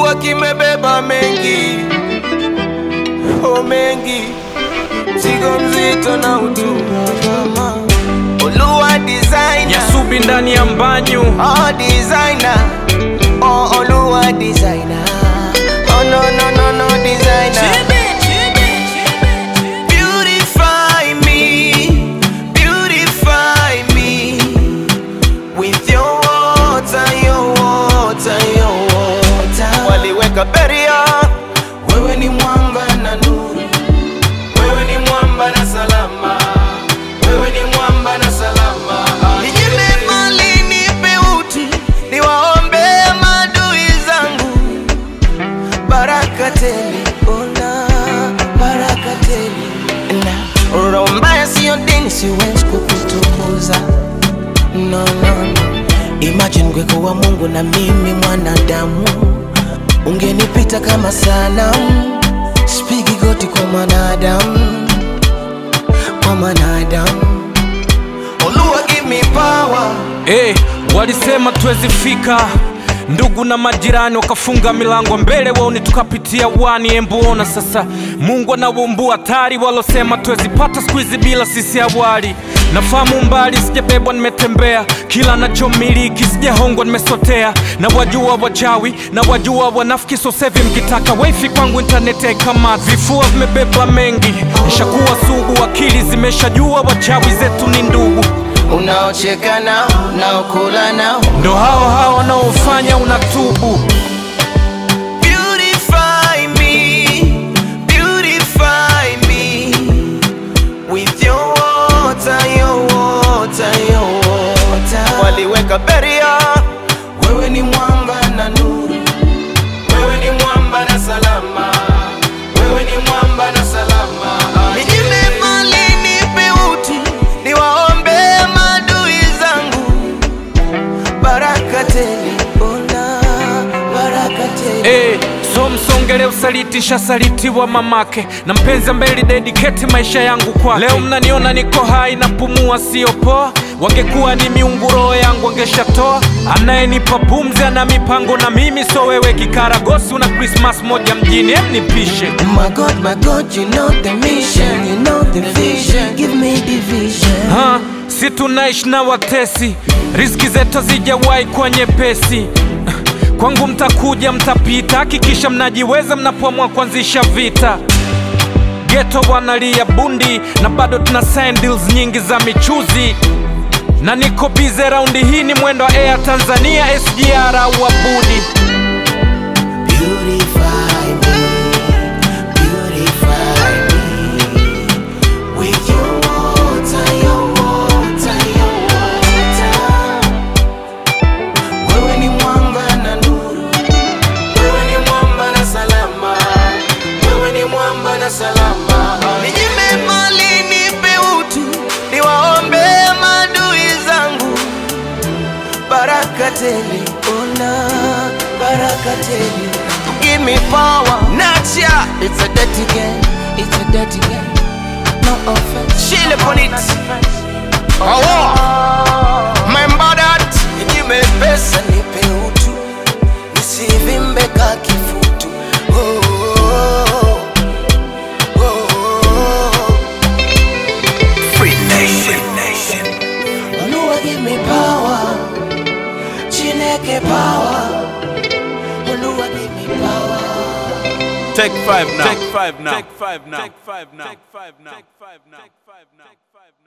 Oluwa kimebeba mengi, oh mengi, mzigo mzito na utunga kama Oluwa designer, Nyasubi ndani ya mbanyu oh designer, oh Oluwa designer, oh no no no no designer. Beautify me, beautify me with your water, your water, your water. Waliweka beria, wewe ni mwamba na nuru, wewe ni mwamba na salama, wewe ni mwamba na salama. Ninyime mali, nipe uti, niwaombe maadui zangu baraka tele, ona baraka tele. Na roho mbaya sio dini, siwezi kukutukuza no, no, no. Imagine gweko wa Mungu na mimi mwanadamu, ungenipita kama sanamu. Spigi goti kwa mwanadamu, kwa mwanadamu. Oluwa give me power hey, walisema tuwezi fika ndugu na majirani wakafunga milango mbele waoni tukapitia wani embuona sasa mungu anaumbua hatari walosema tuwezi pata siku hizi bila sisi awali nafahamu mbali sijabebwa nimetembea kila nachomiliki sijahongwa nimesotea na wajua wachawi na wajua wanafiki sosevi mkitaka wifi kwangu intaneti haikamati vifua vimebeba mengi nishakuwa sugu akili zimeshajua wachawi zetu ni ndugu unaocheka nao, unaokula nao ndo hao hao wanaofanya unatubu Beautify me, beautify me with your water, your water, your water. Waliweka beria, wewe ni mwamba na nuru, wewe ni mwamba na salama, wewe ni mwamba na salama. Ninyime mali, nipe uti, niwaombe maadui zangu baraka tele, ona baraka tele. hey, so msongele usaliti shasalitiwa mamake na mpenzi ambaye dediketi maisha yangu kwake leo mnaniona niko hai na pumua sio poa wangekuwa ni miungu roho yangu angeshatoa anayenipa pumzi ana mipango na mimi so wewe kikaragosi una krismas moja mjini em nipishe My God, my God, you know the mission, you know the vision. Give me the vision. ha, si tunaishi na watesi riski zetu hazijawahi kuwa nyepesi kwangu mtakuja mtapita hakikisha mnajiweza mnapoamua kuanzisha vita geto wanalia bundi na bado tuna sign deals nyingi za michuzi na niko bize raundi hii ni mwendo wa air tanzania sgr au abudi Beautify me, beautify me with your water, your water, your water. Wewe ni mwamba na nuru, wewe ni mwamba na salama, wewe ni mwamba na salama. Ninyime mali, nipe utu, niwaombe maadui zangu baraka tele, ona baraka tele. Give me power, Nacha. It's a dirty game, it's a dirty game. No offense. Chill upon it. Oh, member that. Ninyime pesa, nipe utu, nisivimbe ka kifutu. Oh, oh, oh, oh. Free nation. Oluwa give me power, Chineke power. Oluwa give me power. Take five now. Take five now. Take five now. Take five now. Take five now. Take five now.